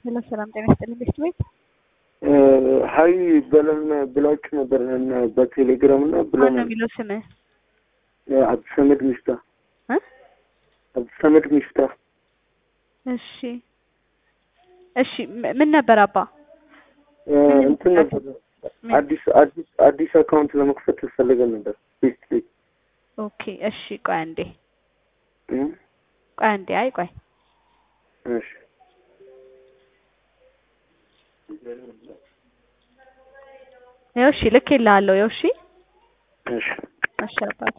ሄሎ ሰላም ጤና ይስጥልኝ ቤት ቤት ሀይ በለን ብላችሁ ነበር እና በቴሌግራም እና ማነው ብለን የሚለው ስምህ አብዱሰመድ ሚፍታ እ አብዱሰመድ ሚፍታ እሺ እሺ ም- ምን ነበር አባ እንትን ነበር አዲስ አዲስ አዲስ አካውንት ለመክፈት ፈልገን ነበር ቤት ቤት ኦኬ እሺ ቆይ አንዴ እ? ቆይ አንዴ አይ ቆይ እሺ ይኸው እሺ ልኬልሃለሁ ይኸው እሺ እሺ አሸርባት